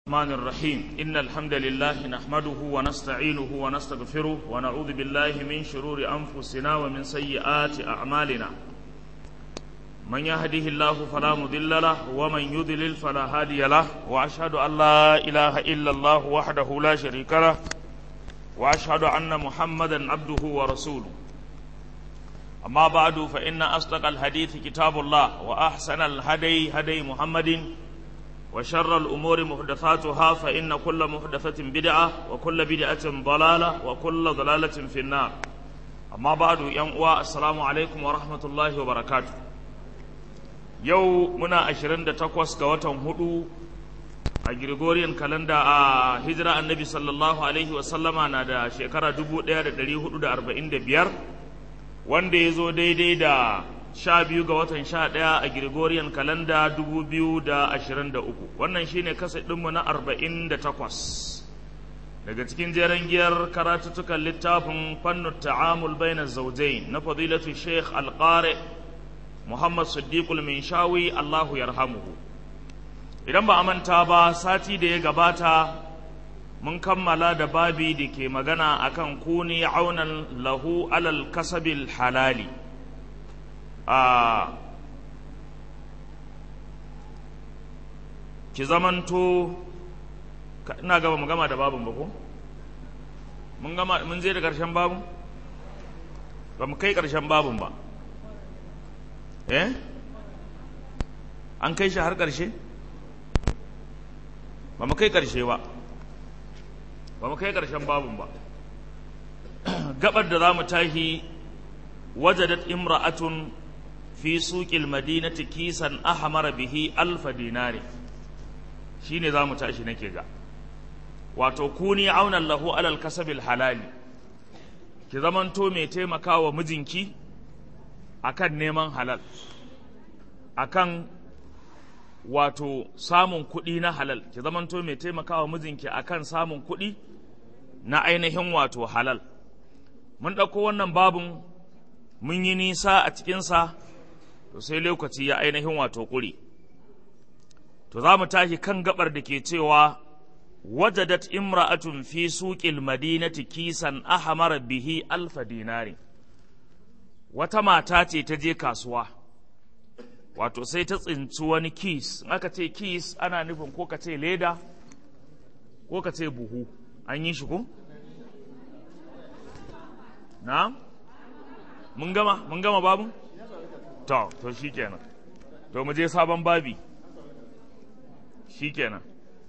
الرحمن الرحيم إن الحمد لله نحمده ونستعينه ونستغفره ونعوذ بالله من شرور أنفسنا ومن سيئات أعمالنا من يهده الله فلا مضل له ومن يضلل فلا هادي له وأشهد أن لا إله إلا الله وحده لا شريك له وأشهد أن محمدا عبده ورسوله أما بعد فإن أصدق الحديث كتاب الله وأحسن الهدي هدي محمد وشر الأمور محدثاتها فإن كل محدثة بدعة وكل بدعة ضلالة وكل ضلالة في النار أما بعد ينقوى السلام عليكم ورحمة الله وبركاته يو منا أشرين تقوس قواتهم هدو a Gregorian kalanda a hijira annabi sallallahu alaihi wasallama na da shekara 1445 wanda ya zo daidai da sha biyu ga watan sha ɗaya a Gregorian kalanda dubu biyu da ashirin da uku wannan shine kasa ɗinmu na arba'in da takwas daga cikin jeren giyar karatuttukan littafin fannin ta'amul bainar zaujain na fadilatu sheikh alƙare muhammad siddiqul minshawi allahu yarhamuhu idan ba a manta ba sati da ya gabata mun kammala da babi da ke magana akan kuni aunan lahu alal kasabil halali a ki zamanto ina gaba mu gama da babin ba ko mun gama mun je da ƙarshen babin ba mu kai ƙarshen babin ba eh an kai shi har ƙarshe ba mu kai ƙarshe ba ba mu kai ƙarshen babin ba gabar da za mu tashi wajadat imra'atun fi suƙil madinati kisan ahmar bihi alfa dinari shine za mu tashi nake ga wato kuni aunan lahu alal kasabil halali ki zamanto mai taimakawa mijinki akan neman halal akan wato samun kuɗi na halal ki zamanto mai taimakawa mijinki akan samun kuɗi na ainihin wato halal mun ɗauko wannan babun mun yi nisa a cikinsa to sai lokaci ya ainihin wato ƙuri to za mu tashi kan gabar da ke cewa wajadat imra'atun fi suƙil madinati kisan ahmar bihi alfa dinari wata mata ce ta je kasuwa wato sai ta tsinci wani kis aka ce kis ana nufin ko ka ce leda ko ka ce buhu an yi shi ko na mun gama mun gama babu to to shikenan to mu je sabon babi shikenan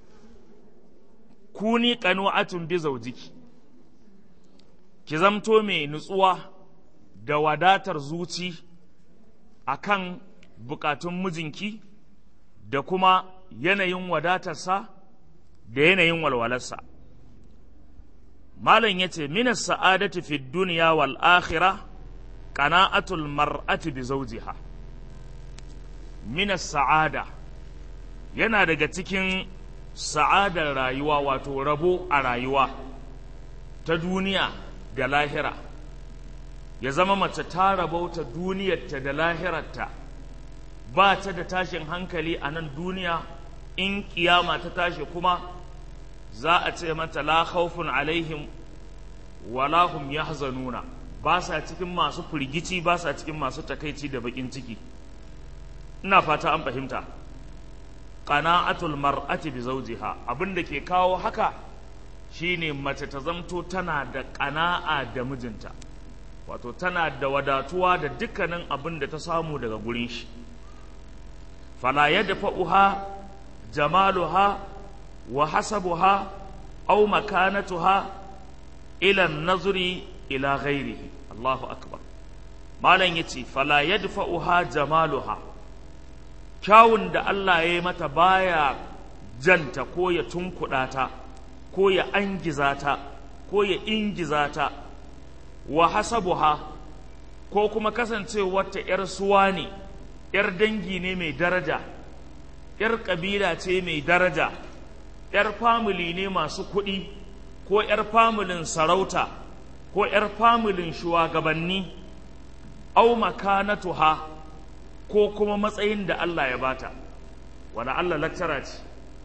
kuni qanu'atun bi zawjiki ki zamto mai nutsuwa da wadatar zuci akan bukatun mijinki da kuma yanayin wadatarsa da yanayin walwalarsa malam ya ce minas sa'adati fi duniya wal akhira qana'atul mar'ati bi zawjiha minas sa'ada yana daga cikin sa'adar rayuwa wato rabo a rayuwa ta duniya da lahira ya zama mace ta rabauta duniyarta da lahirarta ba ta da tashin hankali a nan duniya in kiyama ta tashi kuma za a ce mata la khawfun alaihim wala hum yahzanuna ba sa cikin masu firgici ba sa cikin masu takaici da bakin ciki ina fata an fahimta qana'atul mar'ati bi zawjiha abinda ke kawo haka shine mace ta zamto tana da qana'a da mijinta wato tana da wadatuwa da dukkanin abin da ta samu daga gurin shi fala yadfa'uha jamaluha wa hasabuha aw makanatuha ila nazuri ila ghairihi Allahu akbar malam yace fala yadfa'uha jamaluha kyawun da Allah ya yi mata baya janta ko ya tunkuɗa ta ko ya angiza ta ko ya ingiza ta wa hasabuha ko kuma kasancewarta ‘yar suwa ne ‘yar dangi ne mai daraja ‘yar ƙabila ce mai daraja ‘yar famili ne masu kuɗi ko ‘yar familin sarauta ko ‘yar familin shugabanni au makanatuha ko kuma matsayin da Allah ya bata wani Allah lakcara ce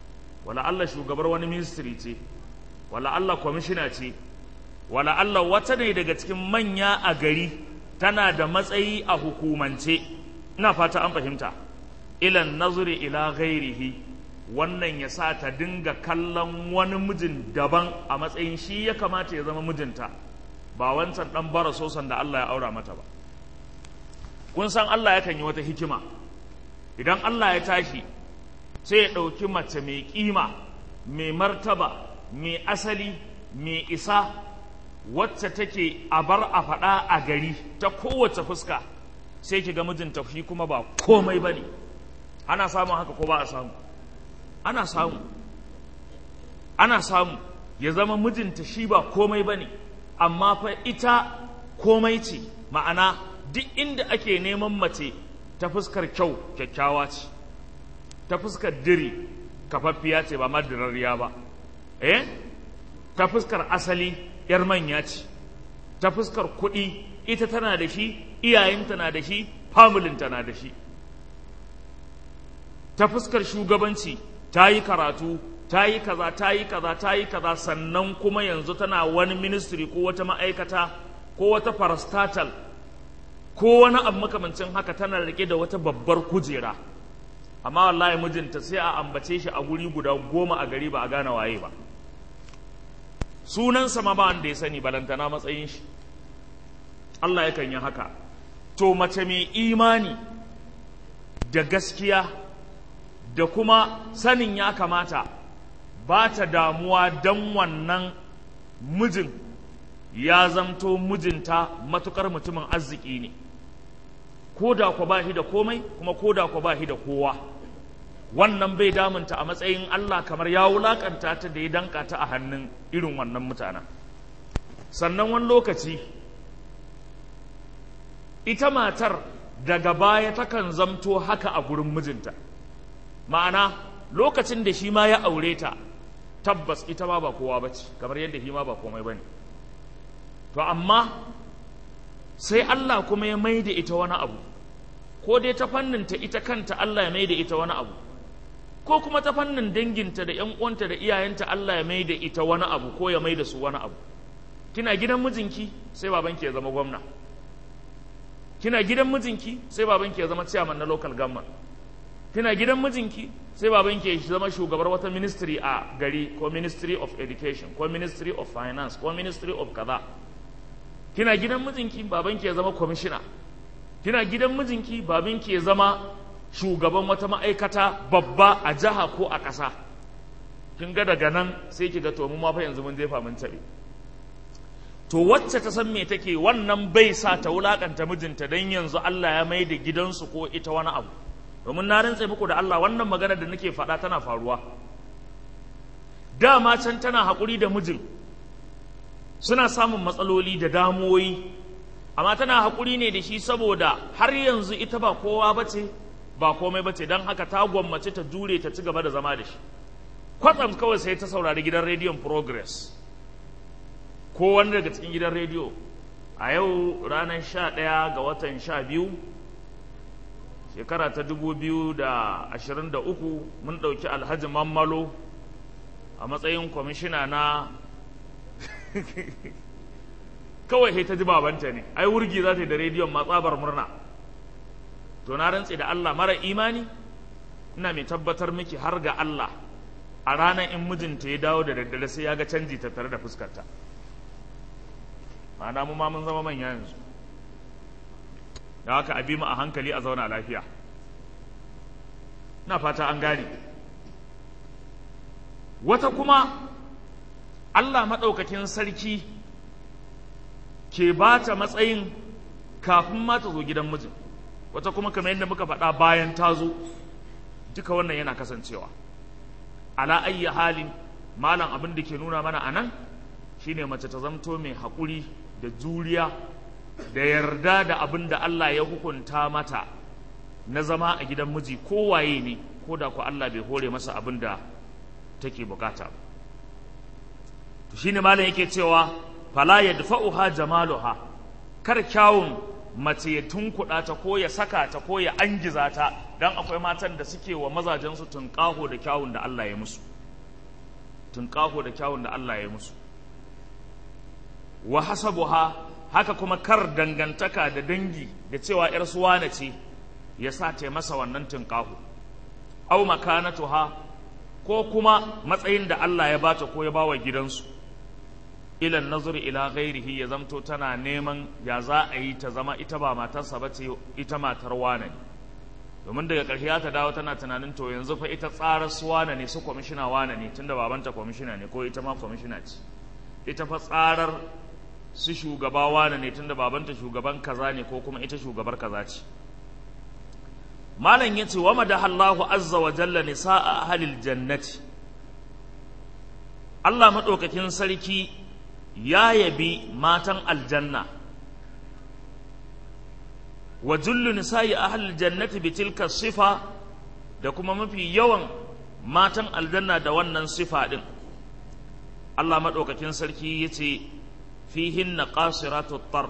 wala Allah shugabar wani ministry ce wala Allah kwamishina ce wala Allah wata ne daga cikin manya a gari tana da matsayi a hukumance ina fata an fahimta ilan nazuri ila ghairihi wannan ya sa ta dinga kallon wani mijin daban a matsayin shi ya kamata ya zama mijinta ba wancan dan bara sosan da Allah ya aura mata ba kun san Allah yakan yi wata hikima idan Allah ya tashi sai ya ɗauki mace mai ƙima mai martaba mai asali mai isa wacce take a bar a faɗa a gari ta kowace fuska sai ki ga mijinta shi kuma ba komai ba ne ana samun haka ko ba a samu ana samu ana samu ya zama mijinta shi ba komai ba ne amma fa ita komai ce ma'ana duk inda ake neman mace ta fuskar kyau kyakkyawa ce ta fuskar diri kafaffiya ce ba madirarriya ba eh ta fuskar asali yar manya ce ta fuskar kuɗi ita tana da shi iyayenta na da shi familinta na da shi ta fuskar shugabanci ta yi karatu ta yi kaza ta yi kaza ta yi kaza sannan kuma yanzu tana wani ministry ko wata ma'aikata ko wata parastatal ko wani abu makamancin haka tana rike da wata babbar kujera amma wallahi mijinta sai a ambace shi a guri guda goma a gari ba a gane waye ba sunansa ma ba wanda ya sani balantana matsayin shi Allah yakan yi haka to mace mai imani da gaskiya da kuma sanin ya kamata ba ta damuwa don wannan mijin ya zamto mijinta matukar mutumin arziki ne ko da ku ba shi da komai kuma ko da ku ba shi da kowa wannan bai damunta a matsayin Allah kamar ya wulakanta ta da ya danka ta a hannun irin wannan mutanen sannan wani lokaci ita matar daga baya takan zamto haka a gurin mijinta ma'ana lokacin da shi ma ya aure ta tabbas ita ma ba kowa ba ce kamar yadda shi ma ba komai ba ne to amma sai Allah kuma ya mai da ita wani abu ko dai ta fanninta ita kanta Allah ya mai da ita wani abu ko kuma ta fannin danginta da ‘yan uwanta da iyayenta Allah ya mai da ita wani abu ko ya mai da su wani abu kina gidan mijinki sai babanki ya zama gwamna kina gidan mijinki sai babanki ya zama chairman na local government kina gidan mijinki sai babanki ya zama shugabar wata ministry a gari ko ministry of education ko ministry of finance ko ministry of kaza kina gidan mijinki babanki ya zama commissioner kina gidan mijinki babanki ya zama shugaban wata ma'aikata babba a jiha ko a ƙasa kin ga daga nan sai ki ga to mu ma fa yanzu mun jefa mun tabe to wacce ta san me take wannan bai sa ta wulakanta mijinta dan yanzu Allah ya mai da gidansu ko ita wani abu domin na rantse muku da Allah wannan magana da nake faɗa tana faruwa dama can tana haƙuri da mijin suna samun matsaloli da damuwoyi amma tana haƙuri ne da shi saboda har yanzu ita ba kowa bace ba komai bace don haka ta gwammace ta jure ta ci gaba da zama da shi kwatsam kawai sai ta saurari gidan rediyon progress ko wani daga cikin gidan rediyo a yau ranar sha ɗaya ga watan sha biyu shekara ta dubu biyu da ashirin da uku mun ɗauki alhaji mammalo a matsayin kwamishina na kawai sai ta ji babanta ne ai wurgi za ta yi da rediyon matsabar murna to na rantse da Allah mara imani ina mai tabbatar miki har ga Allah a ranar in mijinta ya dawo da daddare sai ya ga canji tattare da fuskarta ma'ana mu ma mun zama manya yanzu da haka abi mu a hankali a zauna lafiya na fata an gane wata kuma Allah maɗaukakin sarki ke ba ta matsayin kafin ma ta zo gidan mijin wata kuma kamar yadda muka faɗa bayan ta zo duka wannan yana kasancewa ala ayyi halin malam abin da ke nuna mana a nan shine mace ta zamto mai haƙuri da juriya da yarda da abin da Allah ya hukunta mata na zama a gidan miji kowaye ne ko da ku Allah bai hore masa abin da take bukata to shine malam yake cewa fala yadfa'uha jamaluha kar kyawun mace ya tunkuɗa ta ko ya saka ta ko ya angiza ta dan akwai matan da suke wa mazajen su tunƙaho da kyawun da Allah ya musu tunƙaho da kyawun da Allah ya musu wa hasabuha haka kuma kar dangantaka da dangi da cewa ‘yar suwana ce ya sa ta masa wannan tunƙaho au makanatuha ko kuma matsayin da Allah ya bata ko ya bawa gidansu ilan nazari ila ghairihi ya zamto tana neman ya za a yi ta zama ita ba matarsa ba ce ita matar wane ne domin daga ƙarshe ta dawo tana tunanin to yanzu fa ita tsarar su wane ne su kwamishina wane ne tunda babanta kwamishina ne ko ita ma kwamishina ce ita fa tsarar su shugaba wane ne tunda babanta shugaban kaza ne ko kuma ita shugabar kaza ce malam yace wa madahallahu azza wa jalla nisaa ahlil jannati Allah madaukakin sarki ya yabi matan aljanna wa jullu nisa'i ahlil jannati bi tilka sifa da kuma mafi yawan matan aljanna da wannan sifa din Allah madaukakin sarki yace fihinna qasiratu tarf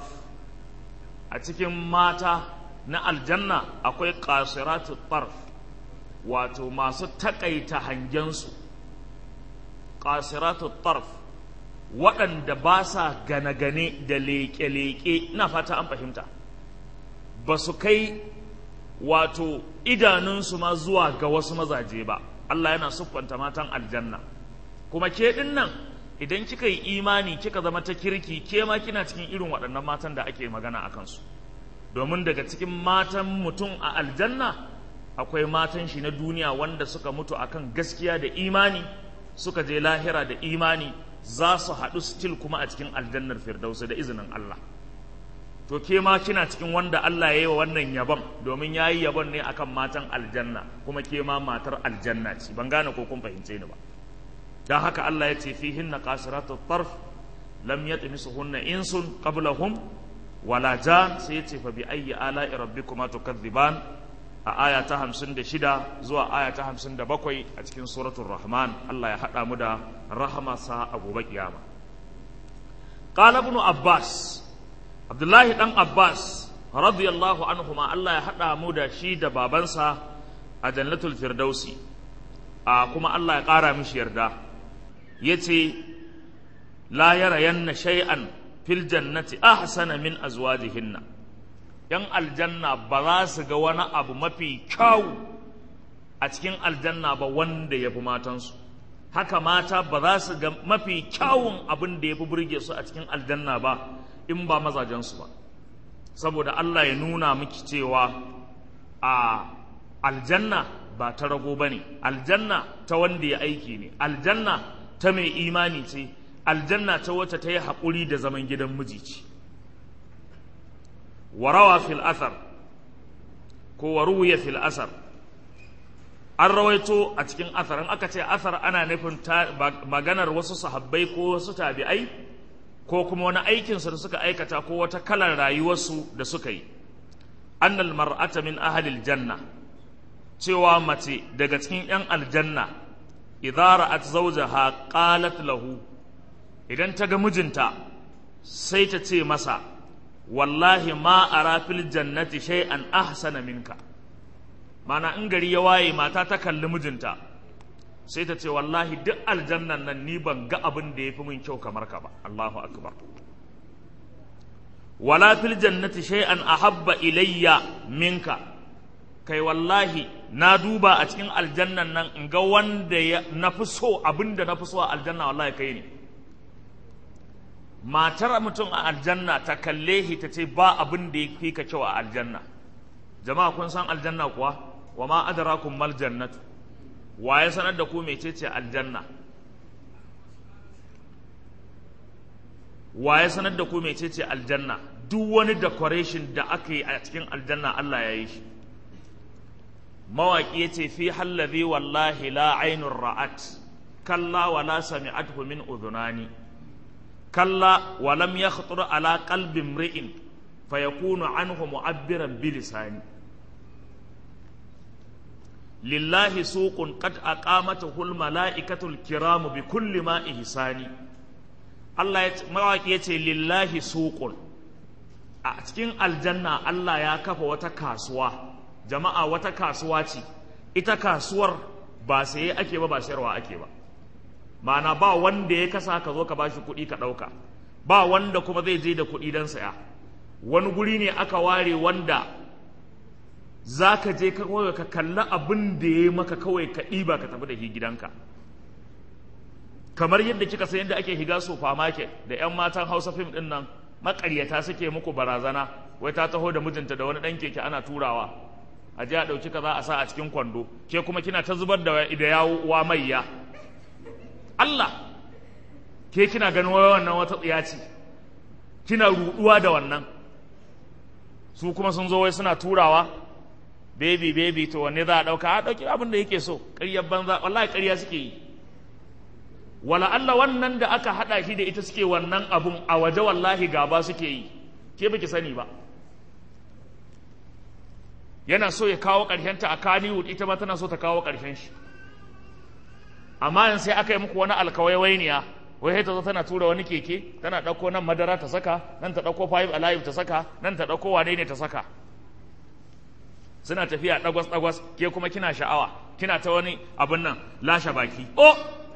a cikin mata na aljanna akwai qasiratu tarf wato masu takaita hangensu qasiratu tarf waɗanda ba sa gane-gane da leƙe-leƙe ina fata an fahimta ba su kai wato idanunsu ma zuwa ga wasu mazaje ba Allah yana siffanta matan aljanna kuma ke ɗin nan idan kika yi imani kika zama ta kirki ke ma kina cikin irin waɗannan matan da ake magana a kansu domin daga cikin matan mutum a aljanna akwai matan shi na duniya wanda suka mutu akan gaskiya da imani suka je lahira da imani za su haɗu still kuma a cikin aljannar firdausa da izinin Allah to ke ma kina cikin wanda Allah ya yi wa wannan yabon domin ya yi yabon ne akan matan aljanna kuma ke ma matar aljanna ce ban gane ko kun fahimce ni ba don haka Allah ya ce fihin na kasiratu tarf lam yatmisuhunna insun qablahum wala jan sai ya ce fa bi ayyi ala'i rabbikuma tukadziban a aya ta 56 zuwa aya ta 57 a cikin suratul rahman Allah ya hada mu da rahamarsa a gobe kiyama qala ibn abbas abdullahi dan abbas radiyallahu anhuma Allah ya hada mu da shi da babansa a jannatul firdausi a kuma Allah ya kara mishi yarda yace la yarayanna shay'an fil jannati ahsana min azwajihinna yan aljanna ba za su ga wani abu mafi kyau a cikin aljanna ba wanda ya fi matansu haka mata ba za su ga mafi kyawun abin da ya fi burge su a cikin aljanna ba in ba mazajensu ba saboda Allah ya nuna miki cewa a aljanna ba ta rago ba ne aljanna ta wanda ya aiki ne aljanna ta mai imani ce aljanna ta wacce ta yi haƙuri da zaman gidan miji ce warawa fil athar ko waruya fil asar an rawaito a cikin athar in aka ce athar ana nufin maganar wasu sahabbai ko wasu tabi'ai ko kuma wani aikinsu da suka aikata ko wata kalar rayuwarsu da suka yi annal mar'ata min ahlil janna cewa mace daga cikin 'yan aljanna idza ra'at zawjaha qalat lahu idan ta ga mijinta sai ta ce masa wallahi ma ara fil jannati shay'an ahsana minka mana in gari ya waye mata ta kalli mijinta sai ta ce wallahi duk aljannan nan ni ban ga abin da yafi min kyau kamar ka ba Allahu akbar wala fil jannati shay'an ahabba ilayya minka kai wallahi na duba a cikin aljannan nan in ga wanda na fi so abin da na fi so a aljanna wallahi kai ne matar mutum a aljanna ta kalle shi ta ce ba abin da ya fi ka kyau a aljanna jama'a kun san aljanna kuwa wa ma adrakum mal jannatu wa ya sanar da ku mecece aljanna wa ya sanar da ku mecece aljanna duk wani decoration da aka yi a cikin aljanna Allah ya yi shi mawaƙi ya ce fi hallabi wallahi la ainun ra'at kalla wa la sami'athu min udhunani kalla wa lam yakhtur ala qalbi imri'in fayakunu anhu mu'abbiran bi lisani lillahi suqun qad aqamatahu al mala'ikatul kiram bi kulli ma ihsani Allah ya mawaƙi ya ce lillahi suqun a cikin aljanna Allah ya kafa wata kasuwa jama'a wata kasuwa ce ita kasuwar ba saye ake ba ba sayarwa ake ba ma'ana ba wanda ya kasa ka zo ka bashi kuɗi ka ɗauka ba wanda kuma zai je da kuɗi don saya wani guri ne aka ware wanda za ka je kawai ka kalli abin da ya maka kawai ka ɗiba ka tafi da shi gidanka kamar yadda kika san yadda ake higa supermarket da 'yan matan hausa fim ɗin nan maƙaryata suke muku barazana wai ta taho da mijinta da wani ɗan keke ana turawa a je a ɗauki kaza a sa a cikin kwando ke kuma kina ta zubar da da yawo maiya Allah ke kina ganin wai wannan wata tsiya ce kina ruɗuwa da wannan su kuma sun zo wai suna turawa baby baby to wanne za a ɗauka a ɗauki abin da yake so ƙaryar banza wallahi ƙarya suke yi wala Allah wannan da aka haɗa shi da ita suke wannan abun a waje wallahi gaba suke yi ke baki sani ba yana so ya kawo ƙarshenta a Kannywood ita ma tana so ta kawo ƙarshen shi amma yanzu sai aka yi muku wani alkawaiwainiya wai ta zo tana tura wani keke tana ɗauko nan madara ta saka nan ta ɗauko five alive ta saka nan ta ɗauko wane ne ta saka suna tafiya ɗagwas ɗagwas ke kuma kina sha'awa kina ta wani abin nan lashe baki oh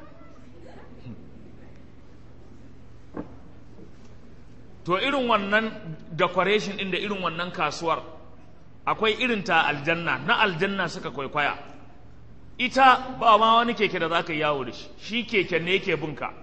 to irin wannan decoration ɗin da irin wannan kasuwar akwai irin ta aljanna na aljanna suka kwaikwaya ita ba ma wani keke da za ka yawo da shi shi keke ne yake binka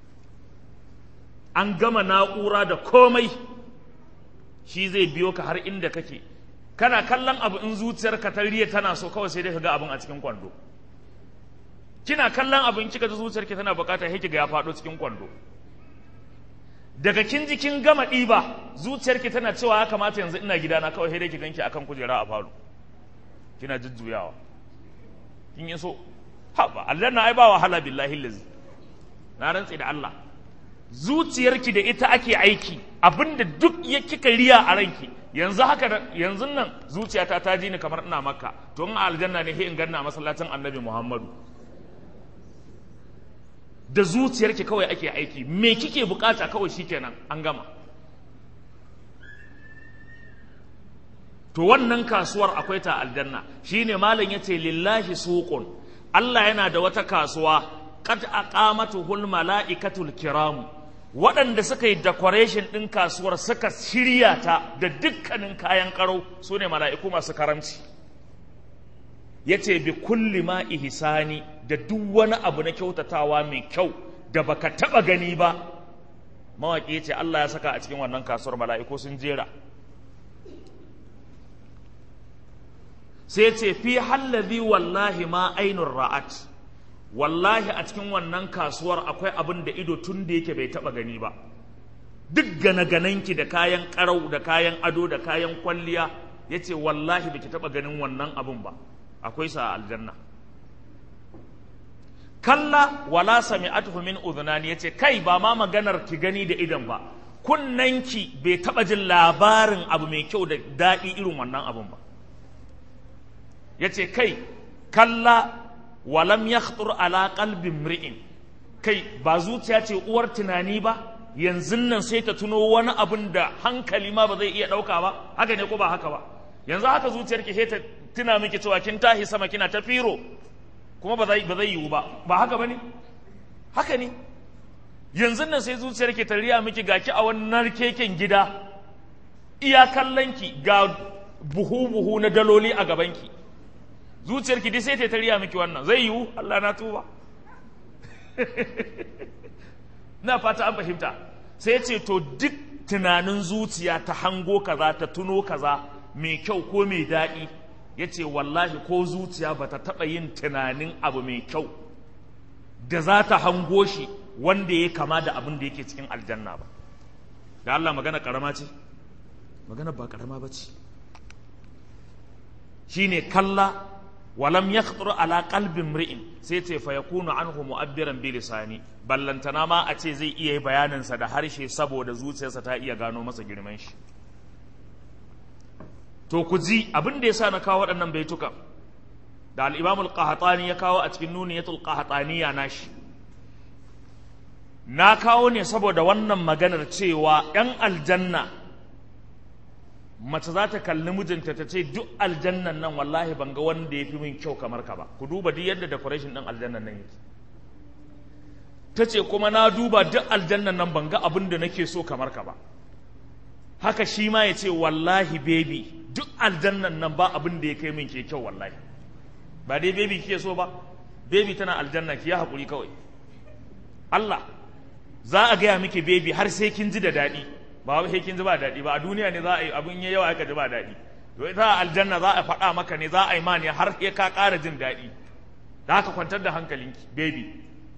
an gama na'ura da komai shi zai biyo ka har inda kake kana kallon abu in zuciyarka ta riya tana so kawai sai dai ka ga abin a cikin kwando kina kallon abin kika ji zuciyarki tana bukata sai kiga ya faɗo cikin kwando daga kin ji kin gama ɗiba zuciyarki tana cewa ya kamata yanzu ina gidana kawai sai dai ki ganki akan kujera a falo kina jujjuyawa kin yi so haba Allah na ai ba wahala billahi lazi na rantsi da Allah zuciyarki da ita ake aiki abinda duk ya kika riya a ranki yanzu haka yanzu nan zuciyata ta ji ni kamar ina makka to in aljanna ne sai in ganna masallacin annabi muhammadu da zuciyarki kawai ake aiki me kike bukata kawai shikenan an gama to wannan kasuwar akwai ta aljanna shine malam yace lillahi suqun Allah yana da wata kasuwa qad aqamatuhul malaikatul kiram waɗanda suka yi decoration ɗin kasuwar suka shirya ta da dukkanin kayan ƙarau su ne mala'iku masu karamci ya ce bi kulli ma ihsani da duk wani abu na kyautatawa mai kyau da baka taɓa gani ba mawaƙi ya ce Allah ya saka a cikin wannan kasuwar mala'iku sun jera sai ce fi hallazi wallahi ma ainun ra'at wallahi a cikin wannan kasuwar akwai abin da ido tun da yake bai taba gani ba duk gane-ganenki da kayan karau da kayan ado da kayan kwalliya ya ce wallahi baki taba ganin wannan abin ba akwai sa aljanna kalla wala sami'atuhu min udhunani yace kai ba ma maganar ki gani da idan ba kunnanki bai taba jin labarin abu mai kyau da daɗi irin wannan abin ba yace kai kalla walam ya ala qalbin mri'in kai ba zuciya ce uwar tunani ba yanzu nan sai ta tuno wani abin da hankali ma ba zai iya ɗauka ba haka ne ko ba haka ba yanzu haka zuciyar ki sai ta tuna miki cewa kin tahi sama kina ta firo kuma ba zai ba zai yiwu ba ba haka bane haka ne yanzu nan sai zuciyar ki ta riya miki gaki a wannan keken gida iya kallon ki ga buhu buhu na daloli a gaban ki zuciyarki dai sai ta tariya miki wannan zai yiwu Allah na tuba na fata an fahimta sai ce to duk tunanin zuciya ta hango kaza ta tuno kaza mai kyau ko mai daɗi ya ce wallahi ko zuciya ba ta taɓa yin tunanin abu mai kyau da za ta hango shi wanda ya kama da abin da yake cikin aljanna ba da Allah magana ƙarama ce magana ba ƙarama ba ce shine kalla walam yakhtur ala qalbin mri'in sai ce fa yakunu anhu mu'abbiran bi lisani ballantana ma a ce zai iya bayanin sa da harshe saboda zuciyarsa ta iya gano masa girman shi to ku ji abin da yasa na kawo waɗannan baituka da al-Imam al-Qahtani ya kawo a cikin nuniyatul Qahtaniya nashi na kawo ne saboda wannan maganar cewa 'yan aljanna mace za ta kalli mijinta ta ce duk aljannan nan wallahi ban ga wanda ya fi min kyau kamar ka ba ku duba duk yadda decoration ɗin aljannan nan yake ta ce kuma na duba duk aljannan nan ban ga abin da nake so kamar ka ba haka shi ma ya ce wallahi baby duk aljannan nan ba abin da ya kai min ke kyau wallahi ba dai baby kike so ba baby tana aljanna ki ya haƙuri kawai Allah za a gaya miki baby har sai kin ji da daɗi ba sai kin ji ba daɗi ba a duniya ne za a yi abin ya yawa aka ji ba daɗi to ita aljanna za a faɗa maka ne za a yi ma ne har ya ka ƙara jin daɗi da haka kwantar da hankalinki baby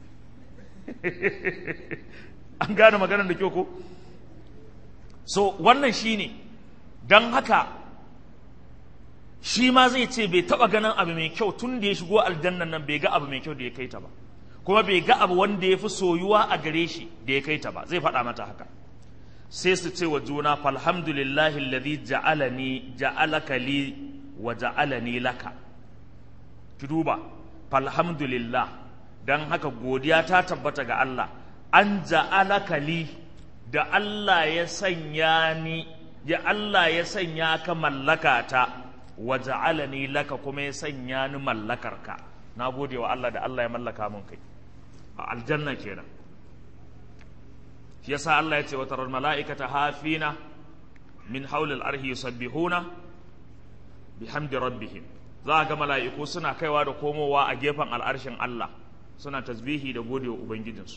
an gane maganar da kyau ko so wannan shine don haka shi ma zai ce bai taba ganin abu mai kyau tun da ya shigo aljannan nan bai ga abu mai kyau da ya kai ta ba kuma bai ga abu wanda ya fi soyuwa a gare shi da ya kai ta ba zai faɗa mata haka sai su ce wa juna falhamdulillahi alladhi ja'alani ja'alaka li wa ja'alani laka ki duba falhamdulillah dan haka godiya ta tabbata ga Allah an ja'alaka li da Allah ya sanya ni ya Allah ya sanya ka mallaka ta wa ja'alani laka kuma ya sanya ni mallakarka na gode wa Allah da Allah ya mallaka mun kai a aljanna kenan shi yasa Allah ya ce wa tarar mala'ikata hafina min haulil arhi yusabbihuna bihamdi rabbihim za ga mala'iku suna kaiwa da komowa a gefen al'arshin Allah suna tasbihi da gode wa ubangijinsu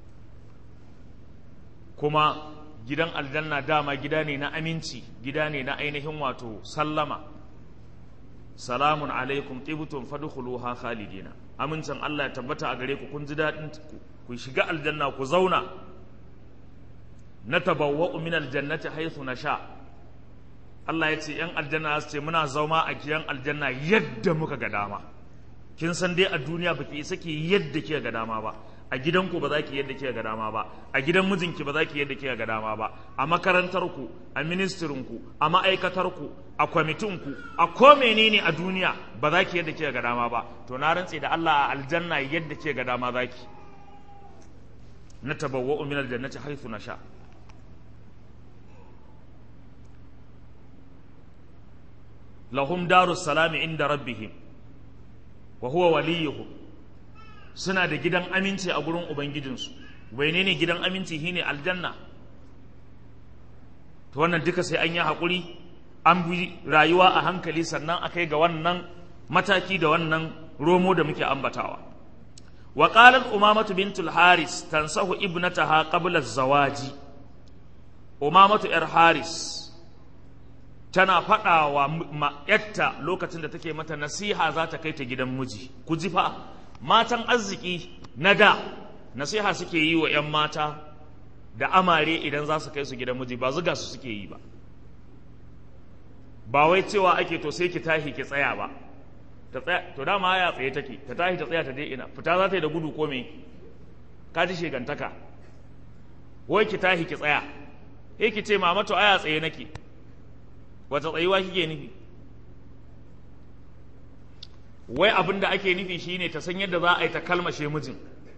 kuma gidan aljanna dama gida ne na aminci gida ne na ainihin wato sallama salamun alaikum tibtum fadkhuluha khalidina amincin Allah ya tabbata a gare ku kun ji dadin ku shiga aljanna ku zauna natabawwa'u min aljannati haythu nasha Allah ya ce yan aljanna su ce muna zauma a gidan aljanna yadda muka ga dama kin san dai a duniya baki isa ki yadda kika ga dama ba a gidanku ba za ki yadda kika ga dama ba a gidan mijinki ba za ki yadda kika ga dama ba a makarantarku a ministirinku a ma'aikatarku a kwamitinku a ko menene a duniya ba za ki yadda kika ga dama ba to na rantse da Allah a aljanna yadda kika ga dama za ki na tabawwa'u min aljannati haythu nasha lahum darus salami inda rabbihim wa huwa waliyuhum suna da gidan aminci a gurin ubangijinsu wane ne gidan aminci shine aljanna to wannan duka sai an yi haƙuri an bi rayuwa a hankali sannan a kai ga wannan mataki da wannan romo da muke ambatawa wa qalat umamatu bintul haris tansahu ibnataha qabla zawaji umamatu yar haris tana faɗa wa ma'yatta lokacin da take mata nasiha za ta kai ta gidan miji ku ji fa matan arziki na da nasiha suke yi wa 'yan mata da amare idan za su kai su gidan miji ba zuga su suke yi ba ba wai cewa ake to sai ki tahi ki tsaya ba ta tsaya to dama ya tsaye take ta tahi ta tsaya ta dai ina fita za ta yi da gudu ko me ka ji shegantaka wai ki tahi ki tsaya eh ki ce mama to aya tsaye nake wata tsayuwa kike nufi wai abin da ake nufi shine ta san yadda za a yi ta kalmashe mijin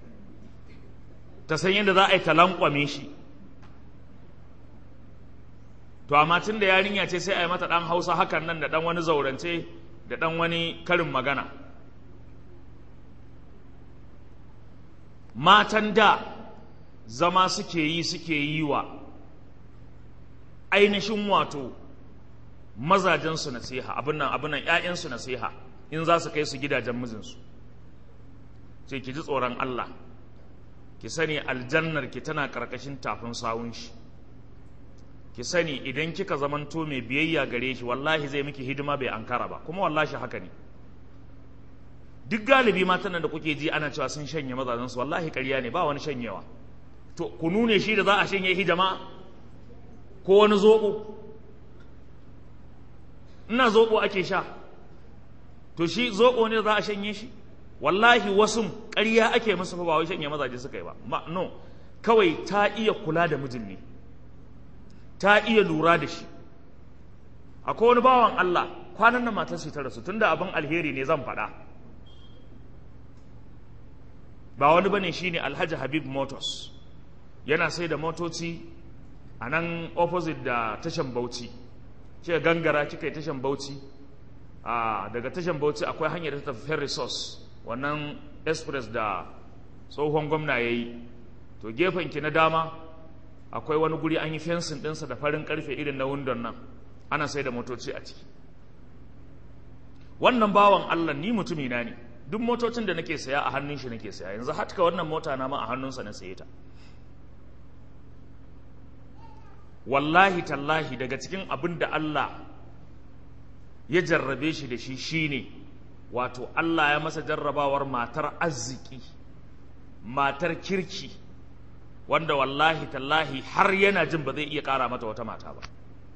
ta san yadda za a yi ta lankwame shi to amma tun da yarinya ce sai a yi mata ɗan hausa hakan nan da ɗan wani zaurance da ɗan wani karin magana matan da zama suke yi suke yi wa ainihin wato mazajensu nasiha abin nan abin nan ‘ya'yansu nasiha in za su kai su gidajen mijinsu sai ki ji tsoron Allah ki sani aljannar ki tana ƙarƙashin tafin sawun shi ki sani idan kika zamanto mai biyayya gare shi wallahi zai miki hidima bai ankara ba kuma wallahi haka ne duk galibi matan da kuke ji ana cewa sun shanye mazajensu wallahi ƙarya ne ba wani shanyewa to ku nune shi da za a shanye shi jama'a ko wani zoɓo ina zoɓo ake sha to shi zoɓo ne za a shanye shi wallahi wasu ƙarya ake musu fa ba wai shanye mazaje suka yi ba ma no kawai ta iya kula da mijin ne ta iya lura da shi akwai wani bawan Allah kwanan nan matar ta rasu tunda abin alheri ne zan faɗa ba wani bane shine Alhaji Habib Motors yana sai da motoci a nan opposite da tashan Bauchi kika gangara kika yi tashan Bauchi a daga tashan Bauchi akwai hanyar ta tafi Ferry Source wannan express da tsohon gwamna ya yi to gefenki na dama akwai wani guri an yi fensin ɗinsa da farin ƙarfe irin na wundon nan ana sai da motoci a ciki wannan bawan allah ni mutumina ne duk motocin da nake saya a hannun shi nake saya yanzu hatka wannan mota na ma a hannunsa na saye ta wallahi tallahi daga cikin abin da Allah ya jarrabe shi da shi shine wato Allah ya masa jarrabawar matar arziki matar kirki wanda wallahi tallahi har yana jin ba zai iya ƙara mata wata mata ba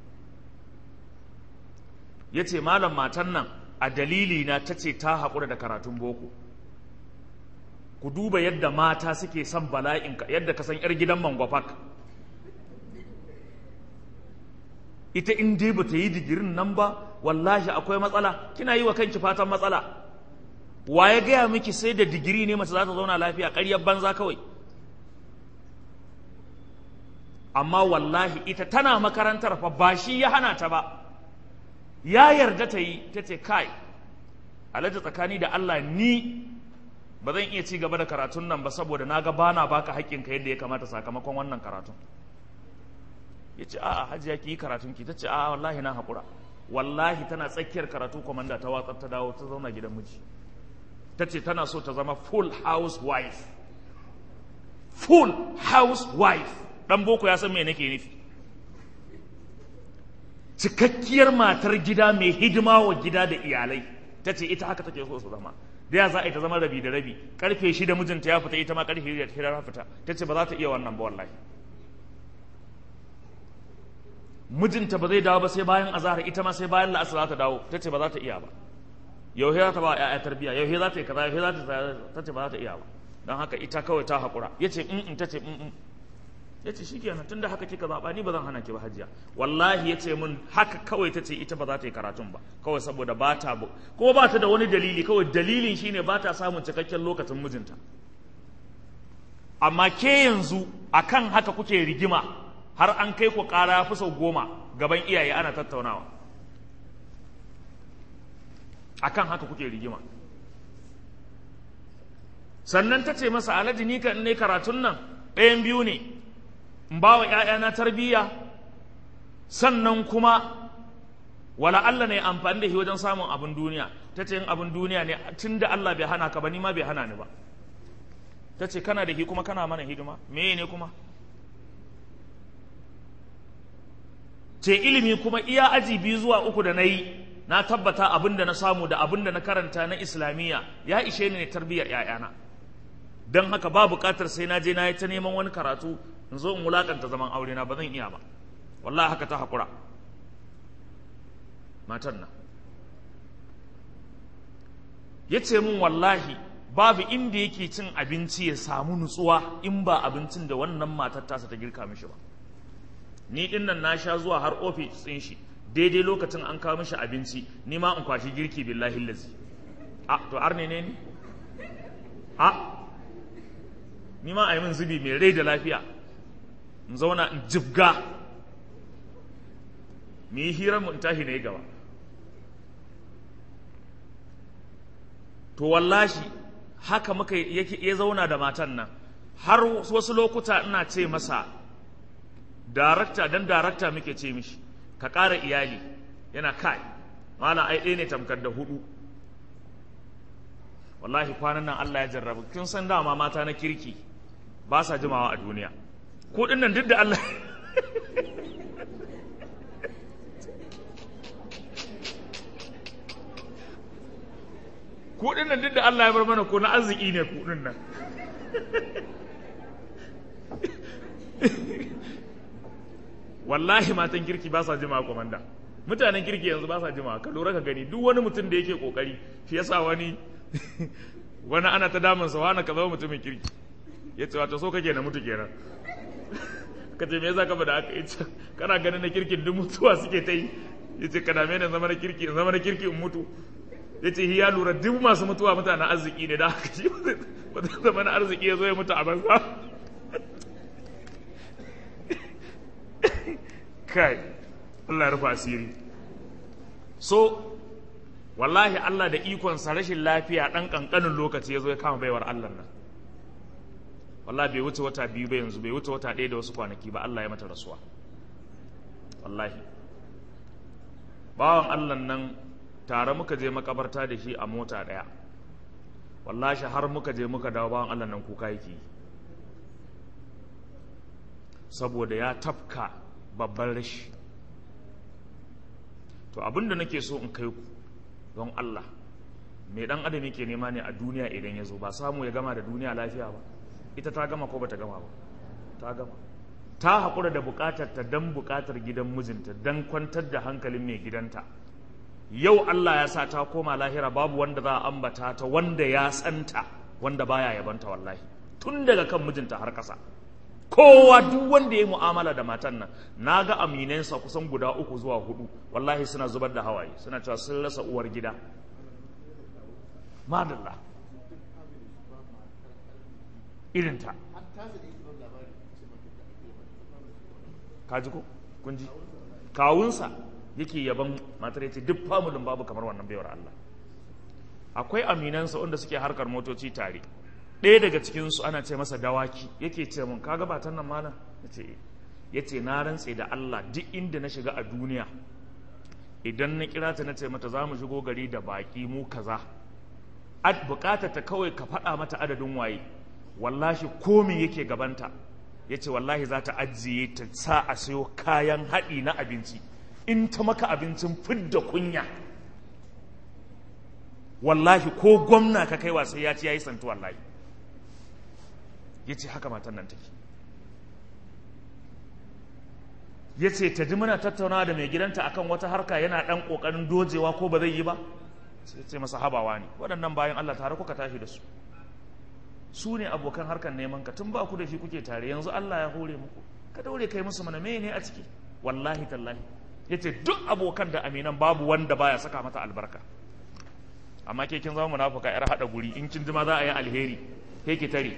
ya ce malam matan nan a dalili na ta ce ta haƙura da karatun boko ku duba yadda mata suke son bala'in yadda ka san 'yar gidan mangwafak ita in dai ba ta yi digirin nan ba wallahi akwai matsala kina yi wa kanki fatan matsala wa ya gaya miki sai da digiri ne mace za ta zauna lafiya ƙaryar banza kawai amma wallahi ita tana makarantar fa ba shi ya hana ta ba ya yarda ta yi ta ce kai alhaji tsakani da Allah ni ba zan iya ci gaba da karatun nan ba saboda na ga bana baka haƙƙinka yadda ya kamata sakamakon wannan karatun ya ce a'a hajiya ki yi karatun ki ta ce a'a wallahi na haƙura wallahi tana tsakiyar karatu kwamanda ta watsar ta dawo ta zauna gidan miji ta ce tana so ta zama full house wife full house wife dan boko ya san me nake nufi cikakkiyar matar gida mai hidima wa gida da iyalai ta ce ita haka take so su zama da ya za a yi ta zama rabi da rabi karfe shida mijinta ya fita ita ma karfe shida ta fita ta ce ba za ta iya wannan ba wallahi mijinta ba zai dawo ba sai bayan azahar ita ma sai bayan la'asar za ta dawo ta ce ba za ta iya ba yau za ta ba ya'ya tarbiya yau za ta yi kaza yau za ta ta ce ba za ta iya ba don haka ita kawai ta haƙura ya ce in ta ce in ya ce shi kenan tunda haka kika zaɓa ni ba zan hana ki ba hajiya wallahi ya ce min haka kawai ta ce ita ba za ta yi karatun ba kawai saboda ba ta kuma ba ta da wani dalili kawai dalilin shine ba ta samun cikakken lokacin mijinta amma ke yanzu akan haka kuke rigima har an kai ku ƙara fi sau goma gaban iyaye ana tattaunawa akan haka kuke rigima sannan ta ce masa alhaji ni kan ne karatun nan ɗayan biyu ne in ba wa ‘ya'yana tarbiyya sannan kuma wala Allah ne amfani da shi wajen samun abin duniya ta ce yin abin duniya ne tun da Allah bai hana ka ba ni ma bai hana ni ba ta ce kana da shi kuma kana mana hidima me ne kuma ce ilimi kuma iya aji biyu zuwa uku da na yi na tabbata abin da na samu da abin da na karanta na islamiyya ya ishe ni ne tarbiyyar ‘ya'yana don haka ba buƙatar sai na je na yi ta neman wani karatu in zo in wulakanta zaman aure na ba zan iya ba wallahi haka ta haƙura matan nan ya ce min wallahi babu inda yake cin abinci ya samu nutsuwa in ba abincin da wannan matar tasa ta girka mishi ba ni din nan na sha zuwa har ofis ɗin shi daidai lokacin an kawo mishi abinci ni ma in kwashi girki billahi lazi a to arne ne ni a ni ma a yi min zubi mai rai da lafiya in zauna in jibga mu yi hirar mu in tashi na yi gaba to wallashi haka muka ya zauna da matan nan har wasu lokuta ina ce masa darakta dan darakta muke ce mishi ka ƙara iyali yana kai mala ai ɗaya ne tamkar da hudu wallahi kwanan nan Allah ya jarrabu kin san dama mata na kirki ba sa jimawa a duniya ko nan duk da Allah kuɗin nan duk da Allah ya bar mana ko na arziki ne kuɗin nan wallahi matan kirki ba sa jima komanda mutanen kirki yanzu ba sa jima ka lura ka gani duk wani mutum da yake kokari shi yasa wani wani ana ta damun sa wani ka zama mutumin kirki ya ce wato so kake na mutu kenan ka ce me yasa ka bada aka yace kana ganin na kirkin duk mutuwa suke ta yi yace ka dame ni zama na kirki zama na kirki in mutu yace ya lura duk masu mutuwa mutanen arziki ne da haka shi ba zai zama na arziki ya zo ya mutu a banza kai Allah ya rufa asiri so wallahi Allah da ikonsa rashin lafiya ɗan ƙanƙanin lokaci ya zo ya kama baiwar Allah nan wallahi bai wuce wata biyu ba yanzu bai wuce wata ɗaya da wasu kwanaki ba Allah ya mata rasuwa wallahi bawan Allah nan tare muka je makabarta da shi a mota ɗaya wallahi har muka je muka dawo bawan Allah nan kuka yake saboda ya tafka babban rashi to abinda nake so in kai ku don Allah mai dan adam yake nema ne a duniya idan ya zo ba samu ya gama da duniya lafiya ba ita ta gama ko bata gama ba ta gama ta haƙura da buƙatar ta dan buƙatar gidan mijinta dan kwantar da hankalin mai gidanta yau Allah ya sa ta koma lahira babu wanda za a ambata ta wanda ya santa wanda baya yabanta wallahi tun daga kan mijinta har ƙasa kowa duk wanda ya mu'amala da matan nan na ga aminansa kusan guda uku zuwa hudu wallahi suna zubar da hawaye suna cewa sun rasa uwar gida madalla irinta kaji ko kunji kawunsa yake yaban matar yace duk famulin babu kamar wannan baiwar Allah akwai aminansa wanda suke harkar motoci tare ɗaya daga cikinsu ana ce masa dawaki yake ce mun kaga batan nan malam ya ce na rantse da Allah duk inda na shiga a duniya idan na kira ta na ce mata za mu shigo gari da baƙi mu kaza bukatar ta kawai ka faɗa mata adadin waye wallahi komi yake gabanta ya ce wallahi za ta ajiye ta sa a sayo kayan haɗi na abinci in ta maka abincin fidda kunya wallahi ko gwamna ka kai sai ya ci ya yi santu wallahi ya ce haka matan nan take ya ce ta ji muna tattaunawa da mai gidanta akan wata harka yana ɗan ƙoƙarin dojewa ko ba zai yi ba sai ce masa habawa ne waɗannan bayan Allah tare kuka tashi da su su ne abokan harkar neman ka tun ba ku da shi kuke tare yanzu Allah ya hore muku ka daure kai musu mana ne a ciki wallahi tallahi ya ce duk abokan da aminan babu wanda baya saka mata albarka amma ke kin zama munafuka yar haɗa guri in kin ji ma za a yi alheri ke ki tare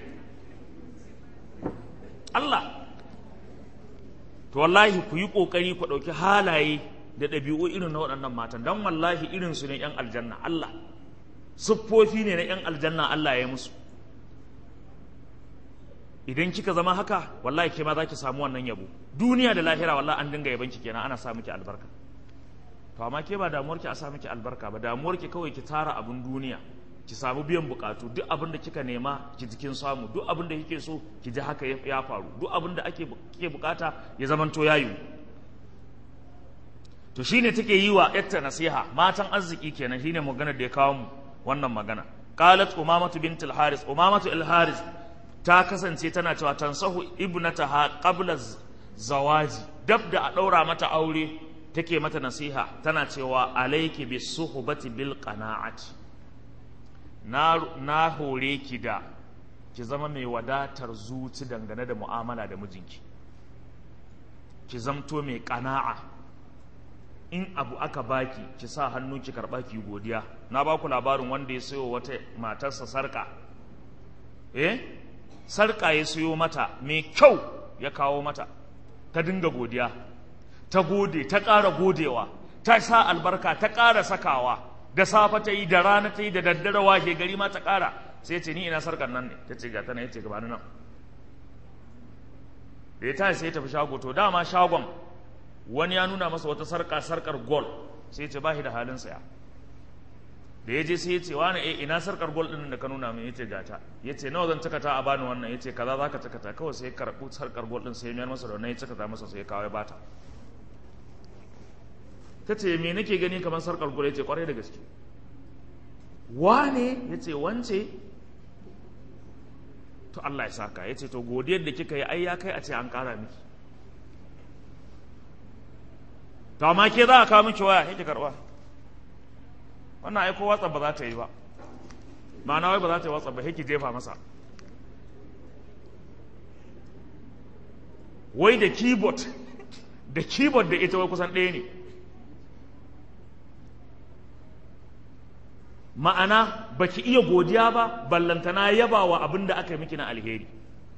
Allah to wallahi ku yi ƙoƙari ku ɗauki halaye da ɗabi'u irin na waɗannan matan don wallahi irin su ne 'yan aljanna Allah siffofi ne na 'yan aljanna Allah ya musu idan kika zama haka wallahi ke ma za ki samu wannan yabo duniya da lahira wallahi an dinga yaban ki kenan ana sa miki albarka to amma ke ba damuwar ki a sa miki albarka ba damuwar ki kawai ki tara abin duniya ki samu biyan bukatu duk abin da kika nema ki jikin samu duk abin da kike so ki ji haka ya faru duk abin da ake kike bukata ya zamanto yayu to shine take yi wa yatta nasiha matan arziki kenan shine magana da ya kawo mu wannan magana qalat umamatu bint al-haris umamatu al-haris ta kasance tana cewa tansahu ibnataha qabla zawaji dab da a daura mata aure take mata nasiha tana cewa alayki bis suhbati bil qana'ati na na hore ki da ki zama mai wadatar zuci dangane da mu'amala da mijinki ki zamto mai qana'a in abu aka baki ki sa hannu ki karba ki godiya na ba ku labarin wanda ya sayo wata matarsa sarka eh sarka ya sayo mata mai kyau ya kawo mata ta dinga godiya ta gode ta ƙara godewa ta sa albarka ta ƙara sakawa da safa ta yi da rana ta yi da daddare washe gari ma ta ƙara sai ce ni ina sarkar nan ne ta ce ga tana ya ce gaba nan da ya tashi sai ya tafi shago to dama shagon wani ya nuna masa wata sarka sarkar gol sai ce ba shi da halin saya da ya je sai ya ce wani eh ina sarkar gol din da ka nuna min yace gata yace nawa zan cakata a bani wannan yace kaza zaka cakata kawai sai ya karbu sarkar gol din sai ya mayar masa da wannan ya cakata masa sai ya kawo ya bata tace me nake gani kamar sarkar gol yace kwarai da gaske wane yace wance to Allah ya saka yace to godiyar da kika yi ai ya kai a ce an kara miki to amma ke za a kawo miki waya yake karba wannan ai ko watsa ba za ta yi ba ma'ana wai ba za ta yi watsa ba yake jefa masa wai da keyboard da keyboard da ita wai kusan ɗaya ne ma'ana baki iya godiya ba ballantana yaba wa abin da aka yi miki na alheri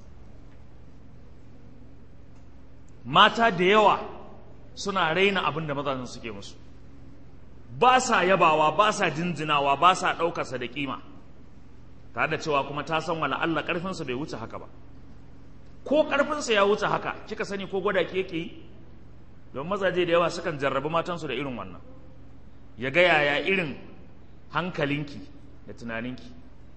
mata da yawa suna raina abin da mazan suke musu ba sa yabawa ba sa jinjinawa ba sa ɗaukarsa da kima tare da cewa kuma ta san wala Allah ƙarfinsa bai wuce haka ba ko ƙarfinsa ya wuce haka kika sani ko gwada ki yake yi don mazaje da yawa sukan jarrabi matansu da irin wannan ya ga yaya irin hankalinki da tunaninki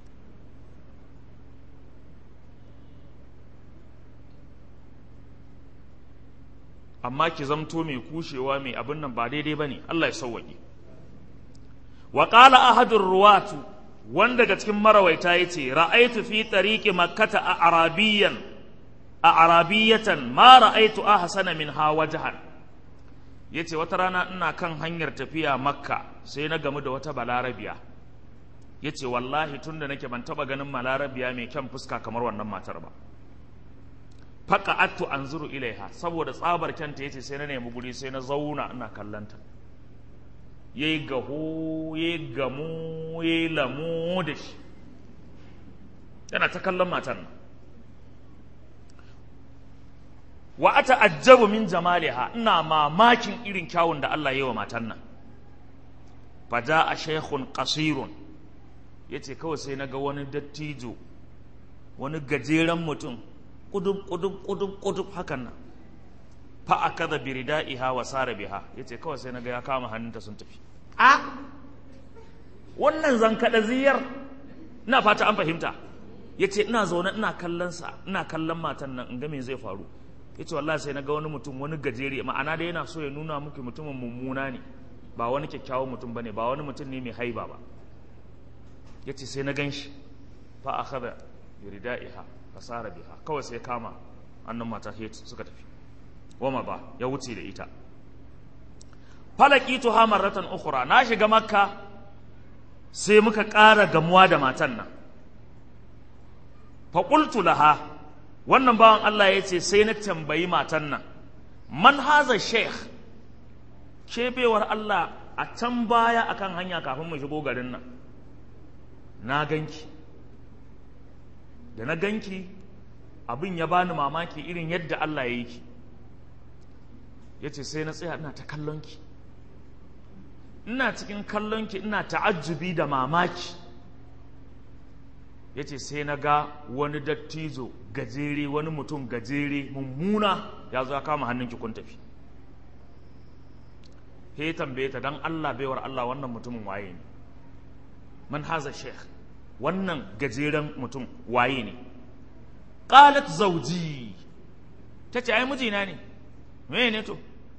amma ki zamto mai kushewa mai abin nan ba daidai ba ne Allah ya sauwaƙe wa ƙala ahadun ruwatu wanda daga cikin marawaita ya ce ra'aitu fi tariqi makkata a arabiyan a arabiyatan ma ra'aitu ahsana min ha wajhan yace wata rana ina kan hanyar tafiya makka sai na gamu da wata balarabiya yace wallahi tunda nake ban taba ganin balarabiya mai kyan fuska kamar wannan matar ba faqa'attu anzuru ilaiha saboda tsabar kyanta yace sai na nemi guri sai na zauna ina kallanta yayi gaho yayi gamu yayi lamu da shi yana ta kallon matan nan wa ata'ajjabu min jamaliha ina mamakin irin kyawun da Allah ya yi wa matan nan faja a shaykhun qasirun yace kawai sai naga wani dattijo wani gajeren mutum kudub kudub kudub kudub hakan nan fa akada biridaiha wa sara biha yace kawai sai naga ya kama hannunta sun tafi a wannan zankada ziyar ina fata an fahimta yace ina zaune ina kallon sa ina kallon matan nan in ga me zai faru yace wallahi sai naga wani mutum wani gajere ma'ana da yana so ya nuna muku mutumin mummuna ne ba wani kyakkyawan mutum bane ba wani mutum ne mai haiba ba yace sai na ganshi fa akhadha biridaiha fasara biha kawai sai kama annan mata suka tafi wama ba ya wuce da ita falakitu ha marratan ukhra na shiga makka sai muka ƙara gamuwa da matan nan fa qultu laha wannan bawan Allah ya ce sai na tambayi matan nan man haza sheikh bewar Allah a can baya akan hanya kafin mu shigo garin nan na ganki da na ganki abin ya bani mamaki irin yadda Allah ya yi ki ya ce sai na tsaya ina ta kallonki ina cikin kallonki ina ta'ajjubi da mamaki ya ce sai na ga wani dattijo gajere wani mutum gajere mummuna ya zo ya kama hannunki kun tafi he tambaye ta don Allah baiwar Allah wannan mutumin waye ne man haza sheikh wannan gajeren mutum waye ne qalat zauji ta ce ai mijina ne me ne to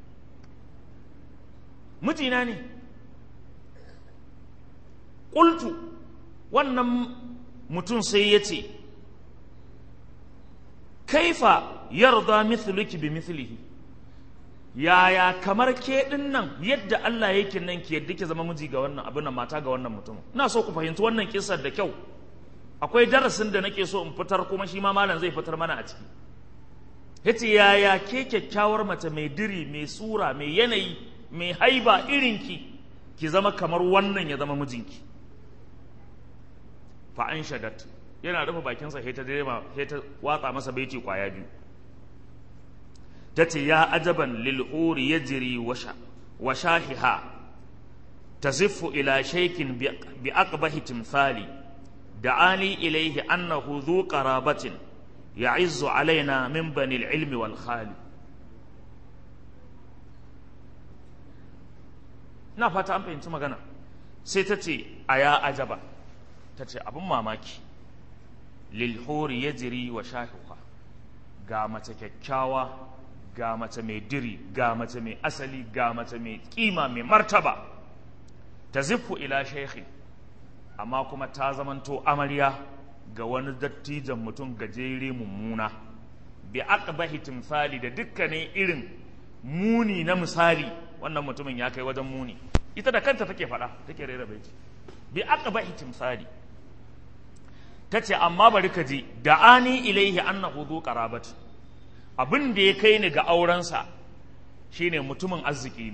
mijina ne ƙultu wannan mutum sai ya ce kaifa yarda mithluki bi mithlihi yaya kamar ke din nan yadda Allah yake nan ki yadda ki zama miji ga wannan abin nan mata ga wannan mutum ina so ku fahimci wannan kisar da kyau akwai darasin da nake so in fitar kuma shi ma malam zai fitar mana a ciki yace yaya ke kyakkyawar mace mai diri mai sura mai yanayi mai haiba irinki ki zama kamar wannan ya zama mijinki fa an shadat yana rufe bakinsa sai ta direma sai ta watsa masa baiti kwaya biyu tace ya ajaban lil huri yajri wa shahiha taziffu ila shaykin bi aqbahi timthali da'ani ilayhi annahu dhu qarabatin ya'izzu alaina min bani al-ilmi wal khali na fata an fahimci magana sai ta ce a ya ajaba ta ce abin mamaki lilhori ya jiri wa shahiwa ga mace kyakkyawa ga mace mai diri ga mace mai asali ga mace mai kima mai martaba ta ziffu ila shekhi amma kuma ta zamanto amarya ga wani dattijan mutum gajere mummuna bi aqbahi timsali da dukkanin irin muni na misali wannan mutumin ya kai wajen muni ita da kanta take faɗa take rera baiti bi aqbahi timsali tace amma bari ka ji da'ani ilaihi annahu du qarabat abin da ya kai ni ga aurensa shine mutumin arziki ne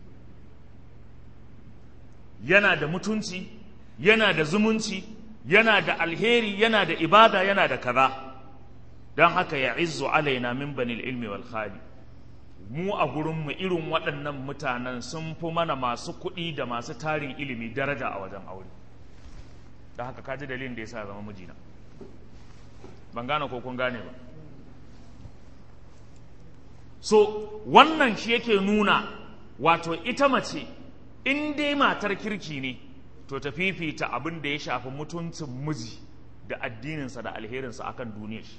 yana da mutunci yana da zumunci yana da alheri yana da ibada yana da kaza don haka ya izzu alaina min banil ilmi wal khali mu a gurinmu irin waɗannan mutanen sun fi mana masu kuɗi da masu tarin ilimi daraja a wajen aure da haka kaji dalilin da ya sa zama mijina ban gane ko kun gane ba so wannan shi yake nuna wato ita mace in dai matar kirki ne to ta fifita abin da ya shafi mutuncin miji da addininsa da alherinsa akan duniya shi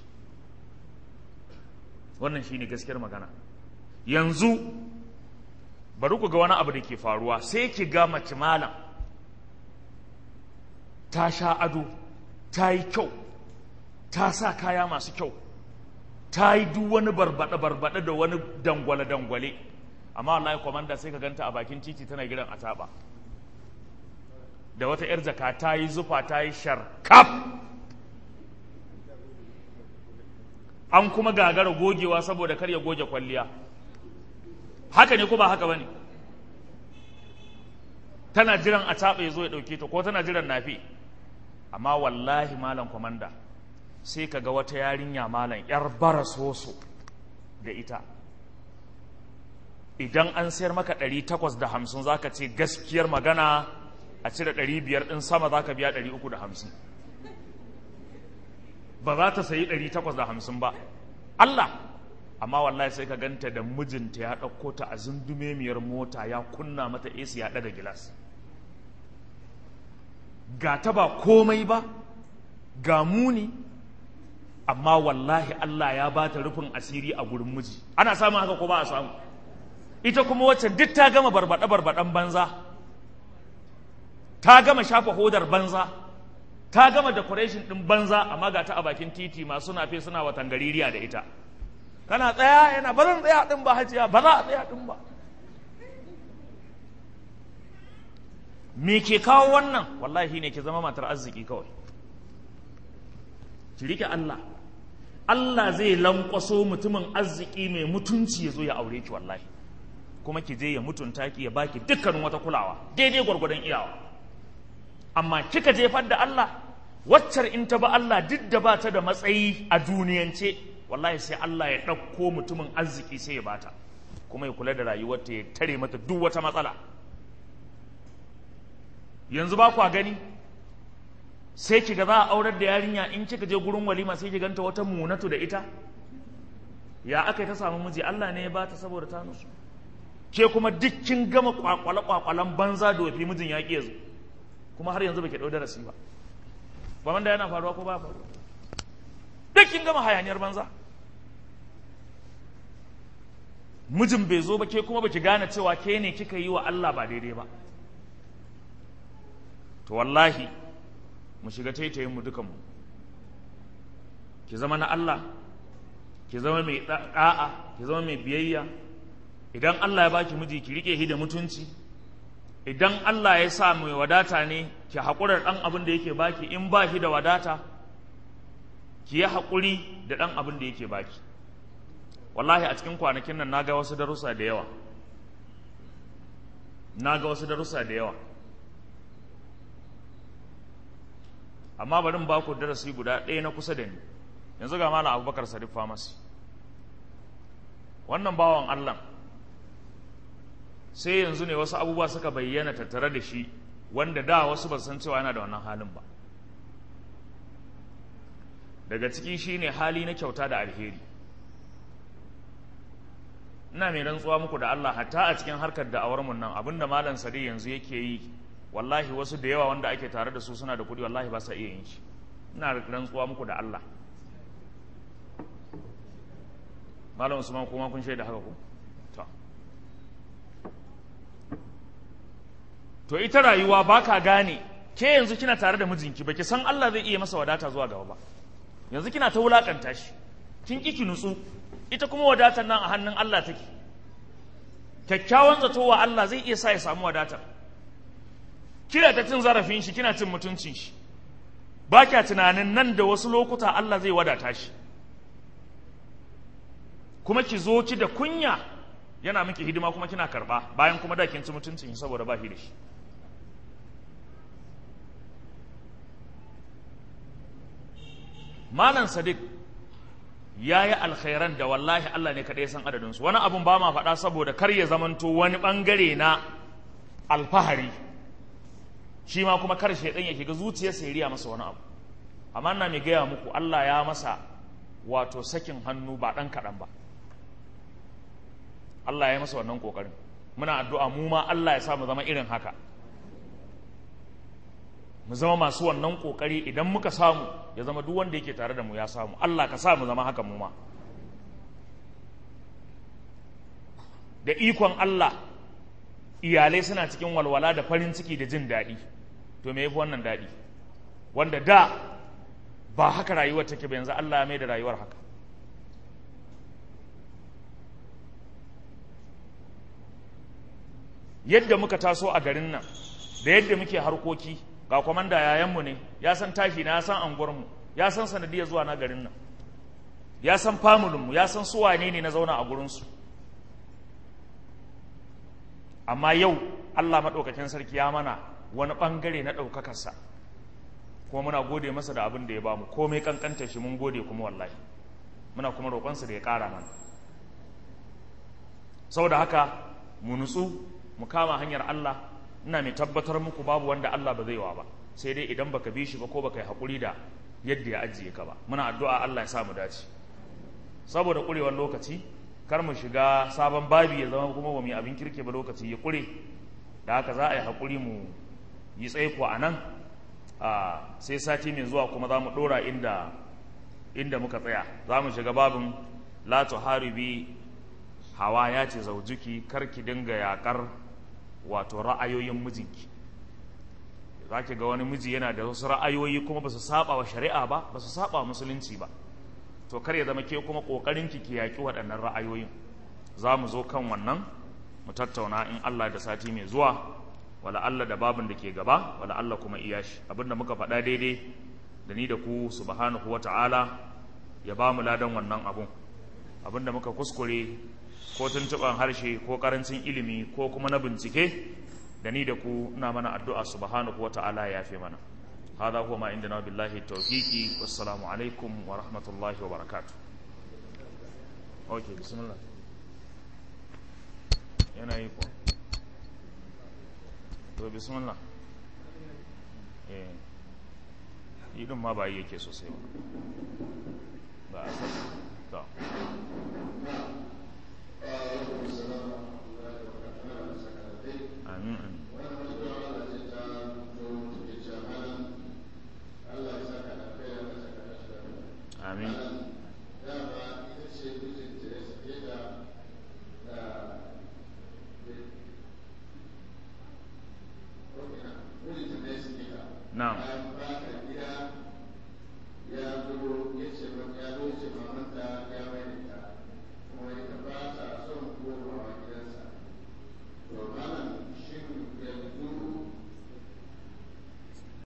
wannan shi ne gaskiyar magana yanzu bari ku ga wani abu da ke faruwa sai ki ga mace malam ta sha ado ta yi kyau ta sa kaya masu kyau ta yi duk wani barbaɗe-barbaɗe da wani dangwale-dangwale amma wallahi kwamanda sai ka ganta a bakin titi tana gidan ataba da wata 'yar jaka ta yi zufa ta yi sharkaf an kuma gagara gogewa saboda kar ya goge kwalliya haka ne ko ba haka ba ne tana jiran a taɓa ya zo ya ɗauke ta ko tana jiran nafi amma wallahi malam kwamanda sai ka ga wata yarinya malam yar bara soso da ita idan an sayar maka ɗari takwas da hamsin za ka ce gaskiyar magana a cire ɗari biyar ɗin sama za ka biya ɗari uku da hamsin ba za ta sayi ɗari takwas da hamsin ba Allah amma wallahi sai ka ganta da mijinta ya ɗauko ta a zundumemiyar mota ya kunna mata AC ya ɗaga gilas ga ta ba komai ba ga muni amma wallahi Allah ya ba ta rufin asiri a gurin miji ana samun haka ko ba a samu ita kuma wacce duk ta gama barbaɗe barbaɗen banza ta gama shafa hodar banza ta gama decoration ɗin banza amma ga ta a bakin titi masu nafe suna watan gaririya da ita kana tsaya yana ba zan tsaya ɗin ba hajiya ba za a tsaya ɗin ba me ke kawo wannan wallahi ne ke zama matar arziki kawai ki rike Allah Allah zai lankwaso mutumin arziki mai mutunci ya zo ya aure ki wallahi kuma ki je ya mutunta ki ya baki dukkanin wata kulawa daidai gwargwadon iyawa amma kika jefar da Allah waccar in ta ba Allah duk da ba ta da matsayi a duniyance wallahi sai Allah ya ɗauko mutumin arziki sai ya bata kuma ya kula da rayuwarta ya tare mata duk wata matsala yanzu ba kwa gani sai kiga za a aurar da yarinya in kika je gurin walima sai ki ganta wata munatu da ita ya aka ta samu miji Allah ne ya bata saboda ta nusu ke kuma dukkin gama kwakwale kwakwalan banza da wafi mijin ya ƙi kuma har yanzu baki ɗau darasi ba ba wanda yana faruwa ko ba faruwa dukkin gama hayaniyar banza mijin bai zo ba ke kuma baki gane cewa ke ne kika yi wa Allah ba daidai ba to wallahi mu shiga taitayin mu dukanmu ki zama na Allah ki zama mai da'a ki zama mai biyayya idan Allah ya baki miji ki rike shi da mutunci idan Allah ya sa mai wadata ne ki haƙura da ɗan abin da yake baki in ba shi da wadata ki yi haƙuri da ɗan abin da yake baki wallahi a cikin kwanakin nan na ga wasu darussa da yawa na ga wasu darussa da yawa amma bari ba ku darasi guda ɗaya na kusa da ni yanzu ga malam abubakar sadiq famasi wannan bawan allah sai yanzu ne wasu abubuwa suka bayyana tattare da shi wanda da wasu ba san cewa yana da wannan halin ba daga ciki shi ne hali na kyauta da alheri ina mai rantsuwa muku da allah hatta a cikin harkar da'awarmu nan abinda malam sadiq yanzu yake yi wallahi wasu da yawa wanda ake tare da su suna da kuɗi wallahi ba sa iya yin shi ina rantsuwa muku da Allah malam usman kuma kun shaida haka ku to to ita rayuwa baka gane ke yanzu kina tare da mijinki baki san Allah zai iya masa wadata zuwa gaba ba yanzu kina ta wulakanta shi kin ki nutsu ita kuma wadatar nan a hannun Allah take kyakkyawan zato wa Allah zai iya sa ya samu wadatar kina ta cin zarafin shi kina cin mutuncin shi ba kya tunanin nan da wasu lokuta Allah zai wadata shi kuma ki zo ki da kunya yana miki hidima kuma kina karba bayan kuma da kin ci mutuncin shi saboda ba shi da shi Malam Sadiq ya yi alkhairan da wallahi Allah ne kaɗai san adadinsu wani abun ba ma faɗa saboda kar ya zamanto wani ɓangare na alfahari shi ma kuma kar shaidan ya shiga zuciyarsa ya riya masa wani abu amma ina mai gaya muku Allah ya masa wato sakin hannu ba ɗan kaɗan ba Allah ya masa wannan kokarin muna addu'a mu ma Allah ya sa mu zama irin haka mu zama masu wannan kokari idan muka samu ya zama duk wanda yake tare da mu ya samu Allah ka sa mu zama haka mu ma da ikon Allah iyalai suna cikin walwala da farin ciki da jin daɗi to me yafi wannan daɗi wanda da ba haka rayuwar take ba yanzu Allah ya mai da rayuwar haka yadda muka taso a garin nan da yadda muke harkoki ga kwamanda yayanmu ne ya san tashi na ya san anguwarmu ya san sanadiyar zuwa na garin nan ya san famulinmu ya san su wane ne na zauna a gurinsu amma yau Allah maɗaukakin sarki ya mana wani ɓangare na ɗaukakarsa kuma muna gode masa da abin da ya bamu komai kankanta shi mun gode kuma wallahi muna kuma roƙonsa da ya ƙara mana saboda haka mu nutsu mu kama hanyar Allah ina mai tabbatar muku babu wanda Allah ba zai wa ba sai dai idan baka bi shi ba ko baka yi haƙuri da yadda ya ajiye ka ba muna addu'a Allah ya sa mu dace saboda ƙurewar lokaci kar mu shiga sabon babi ya zama kuma ba mu yi abin kirke ba lokaci ya ƙure da haka za a yi haƙuri mu yi tsaiko a nan sai sati mai zuwa kuma za mu ɗora inda inda muka tsaya za mu shiga babin la tuharibi hawa ya ce zaujuki karki dinga yakar wato ra'ayoyin mijinki za ki ga wani miji yana da wasu ra'ayoyi kuma ba su saba wa shari'a ba ba su saba wa musulunci ba to kar ya zama ke kuma kokarin ki ki yaki waɗannan ra'ayoyin za mu zo kan wannan mu tattauna in Allah da sati mai zuwa wala Allah da babin da ke gaba wala Allah kuma iyashi abinda muka faɗa daidai da ni da ku subhanahu wata'ala ya ba mu ladan wannan abun abinda muka kuskure ko tuntuɓan harshe ko ƙarancin ilimi ko kuma na bincike da ni da ku ina mana addu'a subhanahu wa ta'ala ya fi mana hada huwa ma inda na billahi tawfiqi wassalamu alaikum wa rahmatullahi wa barakatuh okay bismillah yana yi ko to bismillah eh idin ma ba yi yake sosai ba ba a to